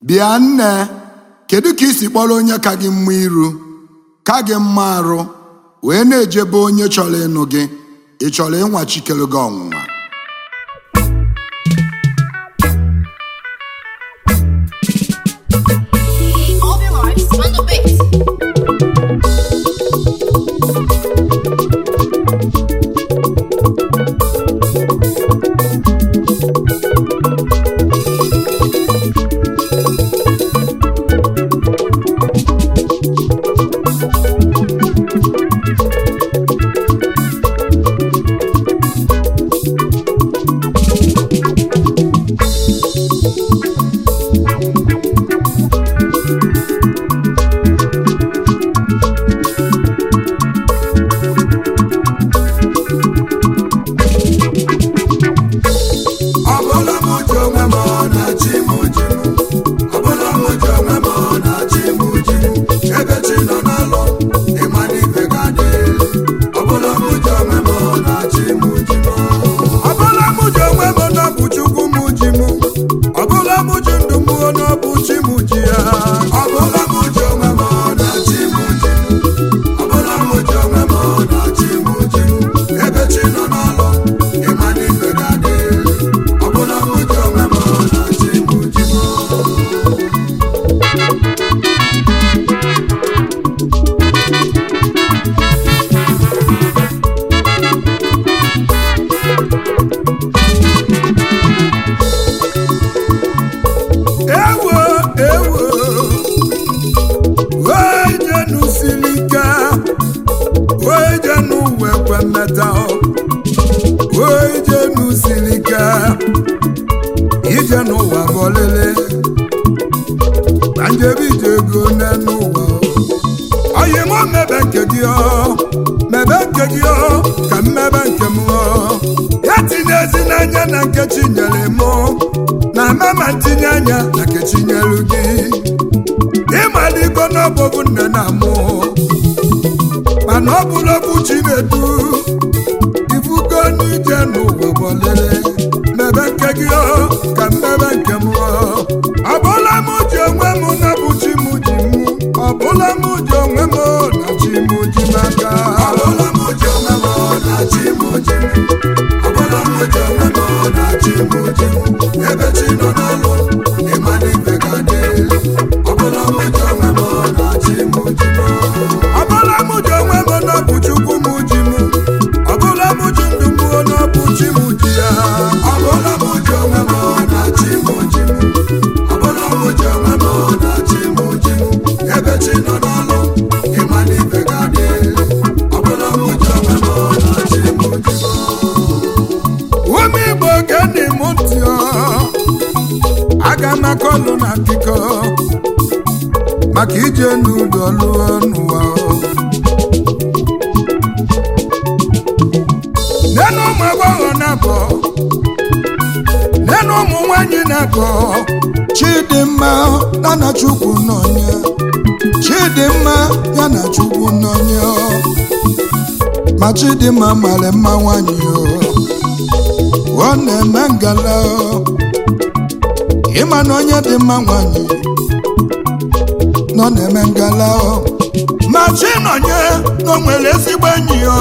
bịa nne kedu ka isi kpọrọ onye ka gị mma iru ka gị mma arụ wee na-ejebe onye chọrọ ịnụ gị ị chọrọ ịnwa chikere gị ọnwụnwa All their lives on the beat. ọbụla m ji onwe m na chi m ji m ọbụla m ji onwe m na chi m ji m ebe chi nọ n'alụ ịma n'ife ga-adị ọbụla m ji onwe m na chi m ji m ọbụla m ji onwe m na ọ bụ chukwu m ji m ọbụla m ji ndụ m na ọ bụ chi m ji ya ọbụla m ji onwe m na chi m ji m ọbụla m ji onwe m na chi m ji m ebe chi nọ n'alụ ịma n'ife ga-adị ọbụla m ji onwe m na chi m ji m ewo ewo wee jenu siri ike wee jenu wekwe mmeta wee jenu siri ike ije n'ụwa bọlele ka njebe ije ego n'enu ụwa oyi mụ mebe nke gị ọ mebe nke gị ọ ka mmebe nke m ọ ya tinye ezi n'anya na nke chinyere mụ na mama ntinye anya na nke chinyelu gị ịmaliko n'ọbụbụ nne na mụ mana ọ bụla okwu chinedu ifugo n'ije n'ụwa bọlele mebe nke gị ọ ka mmebe nke m ọ ọbụla m ji onwe m na bụ chi m ji m ọbụla m ji onwe m na chi m ji m aka ọbụla m ji onwe m na chi m ji m ọbụla m ji onwe m na chi m ji m ebe chi nọ n'alụ ịma n'ife ga-adị ọbụla m ji onwe m na chi m ji m ọbụla m ji onwe m na bụ chukwu m ji m ọbụla m ji ndụ m na bụ chi m ji ya ọbụla m ji onwe m na chi m ji m ọbụla m ji onwe m na chi m ji m ebe chi nọ n'ọlụ ịma n'ife ga-adị ọbụla m ji onwe m na chi m ji m ụmụ igbo geni m ntị ọ aga m akọlụ na akụkọ maka ije n'udo lụọ n'ụwa ọ. nenu ụmụ agbọghọ na-abọ nenu ụmụ nwanyị na-abọ chidimma ya na chukwu nọnye chidimma ya na chukwu nọnye ma chidimma mara mma nwanyị o ọ na-eme ngala o. ịma na onye dị mma nwanyị nọ na-eme ngala o. ma chinonye na o nwere ezigbo enyi ya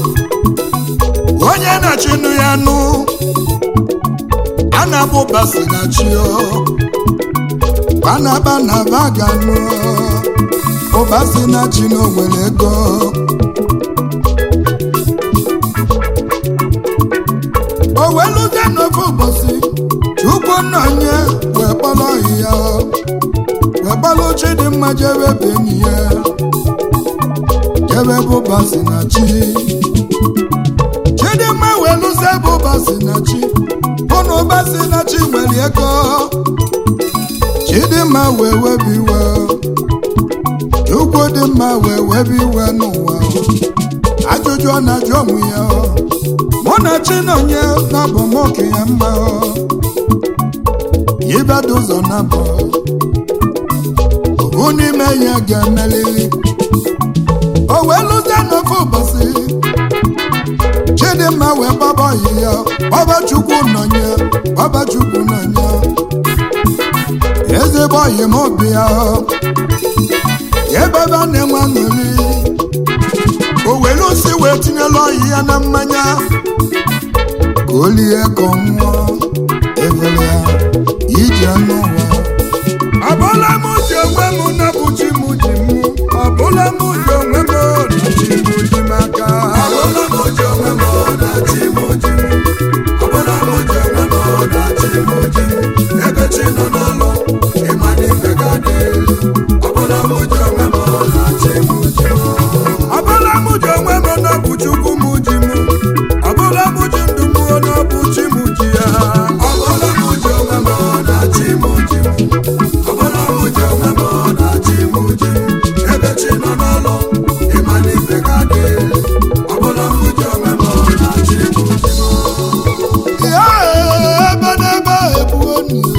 onye na-achịnụ ya nụ a na-abụ basi na chi o banaba na baganụ ụbasi na chi na o nwere ego o weluzie n'ofe ụbọchị chukwu nna onye wee kpọrọ ya wee kpọrọ chidimma jebe bụ enyi ya jebe bụ basi na chi chidimma wee lụzie bụ basi na chi ụnụ ụbasi na chi nwere ego chidimma wee webi iwe chukwu dị mma wee webi iwe n'ụwa ajụjụ ọ na-ajụ onwe ya mụ na chinonye na-abụ m okenye mma ibedo ụzọ na-abụ obu n'ime ya ga-emelili o wee lụzie n'ofe ụbọchị chidimma wee gbaba ọyị ya ọba chukwu nọnye ọba chukwu nọnye eze ezigbo ọyị m obi ya ebe ebe a na-enwe aṅụrị o were osi wee tinyela ọyị ya na mmanya ka o lie ka ọ nwụọ evere ya ije n'ụwa ọbụla m ji onwe m napụ chi m ji m ọbụla m ji onwe m na chi m ji m aka ọbụla m ji onwe m na chi m ji m ọbụla m ji onwe m na chi m ji m ebe chi nọ n'ọlụ ịma n'ife ga dị ọbụla m ji onwe m na chi m ji m ọbụla m ji onwe m na bụ chukwu m ji m ọbụla m ji ndụ m na bụ chi m ji ya ọbụla m ji onwe m na chi m ji m ọbụla m ji onwe m na chi m ji m ebe chi nọ n'ọlụ ịma n'ife ga dị ọbụla m ji onwe m na chi m ji m ya ebe n'ebe ebuo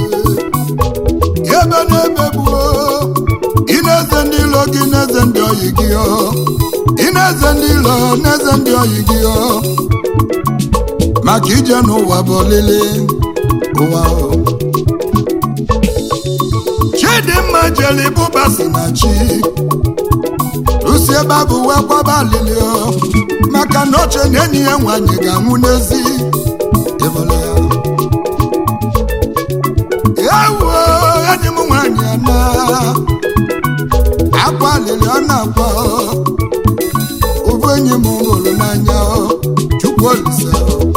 ebe n'ebe buo ị na-eze ndị ilo gị na-eze ndị oyi gị o ị na-eze ndị ilo na-eze ndị oyi gị o maka ije n'ụwa bụ olili ụwa o chidimma jeli bụbasi na chi lusi ebe a bụ wee kwaba alili o maka na oche na enyi ya nwanyị ga-anwụ n'ezi ịbụla ya ewo enyi m nwanyị ana akwa alili ọ na-akwa ụbụ enyi m hụrụ n'anya chukwu olise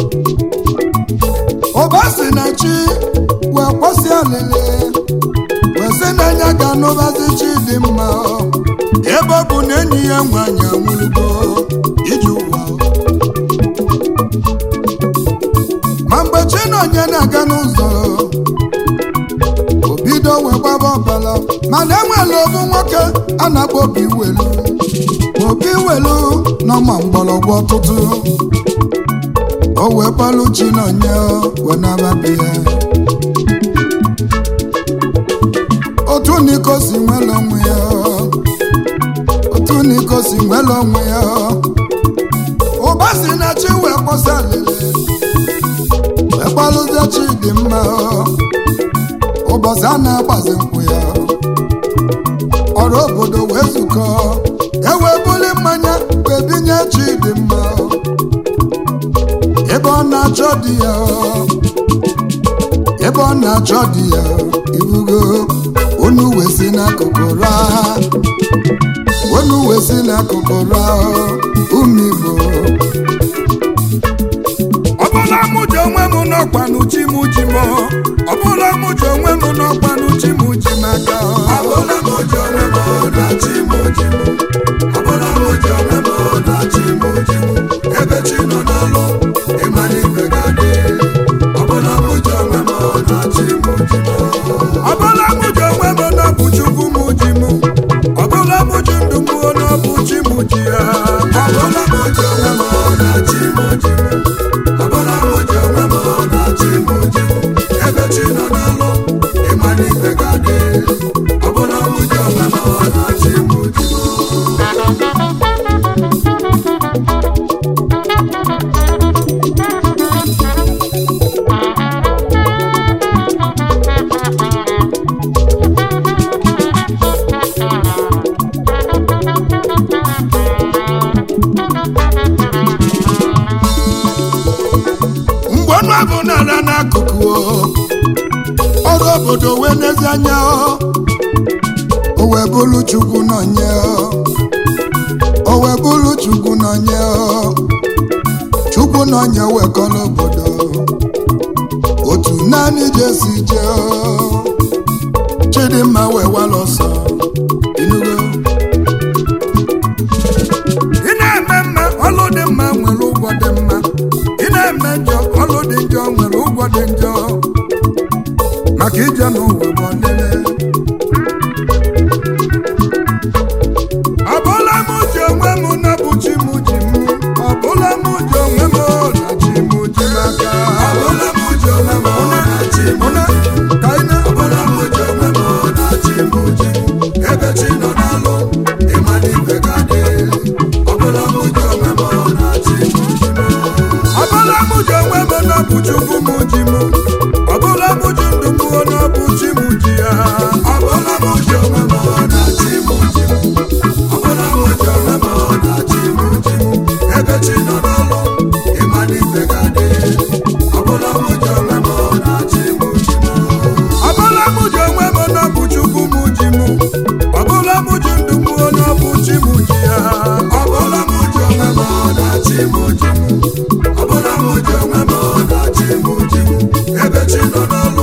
ụba si na chi wee kwụsị alili wee sị na anya ga-anụbazi chi dị mma ebe ọ bụ na enyi ya nwanyị anwụrụgo iji ụwa ma mgbe chinonye na-aga n'ụzọ o bido wee gbaba ọbala mana enwere obu nwoke a na-akpọ obi welu obi welu n'ọma mgbọrọgwụ ọtụtụ o wee kpalụ chinonye wee nababe ya otu niko si nwere onwe ya otu niko si nwere onwe ya ụba si na chi wee kpọsa alele wee gbalụzie chi dị mma ụbọchị a na-agbazi nkwụ ya ọrụ obodo wee zukọ ewee buli mmanya wee binye chi dị mma ebe ọ na-achọ di ya ebe ọ na-achọ di ya ibugo onu wee si n'akụkụ raa onu wee si n'akụkụ raa ụmụ igbo ọbụla mụ ji onwe m n'ọkwanụ chi m ji m ọbụla mụ ji onwe m n'ọkwanụ chi m ji m aka ọbụla mụ ji onwe m na chi m ji m ọbụla mụ ji onwe m na chi m ji m ebe chi nọ n'ọlụ ịma n'ife ga dị ọbụla mụ ji onwe m na chi m ji m ọbụla mụ ji onwe m na bụ chukwu m ji m ọbụla mụ ji ndụ m na bụ chi m ji ya ọbụla mụ ji onwe m na chi m ji m ọbụla mụ ji onwe m na chi m ji m ebe chi nọ n'ọlụ ịma n'ife ga dị ọbụla mụ ji onwe m na chi m ji m mgbe ọnụ abụ n'ala n'akụkụ o, ọrụ obodo wee n'ezi anya o o wee bụrụ chukwu nọnye o o wee bụrụ chukwu nọnye o chukwu nọnye wekọrọ obodo otu naanị jesi jee o chidimma wee wala ọsọ inugo ị na-eme mma ọlụ dị mma nwere ụgwọ dị mma ị na-eme njọ ọlụ dị njọ nwere ụgwọ dị njọ maka ije n'ụwa bụ ọlele ọbụla m ji onwe m na bụ chi m ji m ọbụla m ji onwe m na chi m ji m aka ọbụla m ji onwe m na chi m ka ị na ọbụla m ji onwe m na chi m ji m ebe chi nọ n'alụ ịma n'ife ga dị ọbụla m ji onwe m na chi m ji m ọbụla m ji onwe m na bụ chukwu m ji m ọbụla m ji ndụ m na bụ chi m m ji m ọ bụla m ji onwe m na chi m ji m ebe chi nọ n'ọlụ